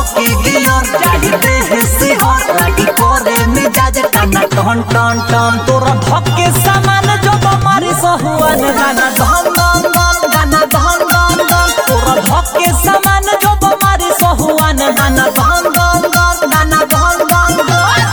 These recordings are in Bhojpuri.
धोके गियर चाहिए है सिहर लागी करे मिजाज टना टन टन टन तोरा धोके सामान जब मारी सहुआन गाना धन धन धन गाना धन धन धन तोरा धोके सामान जब मारी सहुआन गाना धन धन धन गाना धन धन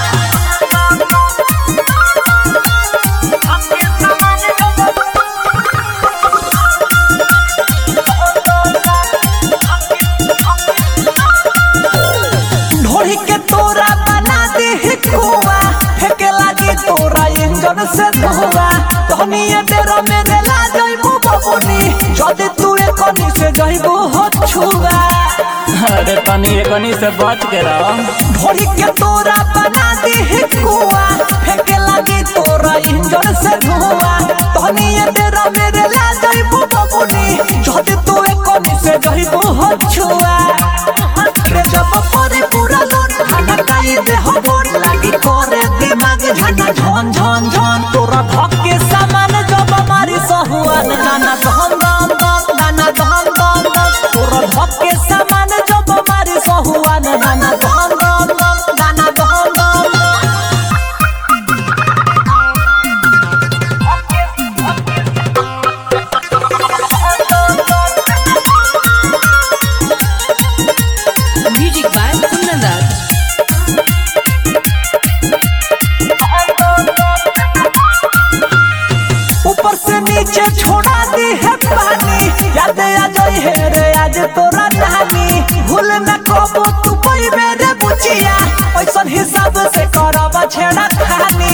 ढोड़ी के तोरा बना दे कुआ फेंके लागी तोरा इंजन से धुआ तहनिए बेरो मेरे ला जइबू बबुनी जदे तू एकनी से जइबू हो छुआ अरे तनी एकनी से बच के रह ढोड़ी के तोरा बना दे कुआ फेंके लागी तोरा इंजन से धुआ तहनिए बेरो मेरे ला जइबू बबुनी जदे तू एकनी से जइबू हो छुआ रे जब परे पूरा लोट खाना काई दे हो बोट लागी करे दिमाग झना झन झन झन तोरा धक्के सामान जब मारी सहुआन गाना धन धन धन गाना धन धन धन तोरा धक्के सामान जब मारी सहुआन गाना धन धन धन गाना धन धन Music by Kunandar. ऊपर से नीचे छोड़ा दी है पानी याद आ जाई है रे आज तोरा नानी भूल न कबो तू कोई मेरे बुचिया ऐसन हिसाब से करब छेड़ा खानी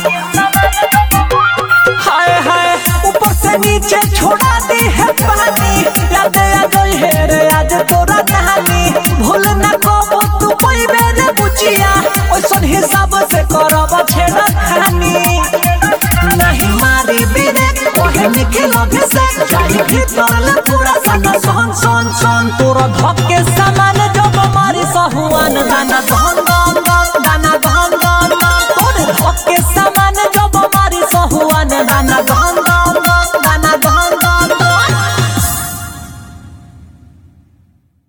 हाय हाय ऊपर से नीचे छोड़ा दी है पानी याद आ जाई है रे आज तोरा नानी भूल न कबो तू कोई मेरे बुचिया ऐसन हिसाब से करब छेड़ा खानी नहीं मारी बिरे ओहे निखिल अभिषेक चाहिए भीतर ले पूरा सना सन सन सन तोरा धक्के सामान जब मारी सहुआन गाना धन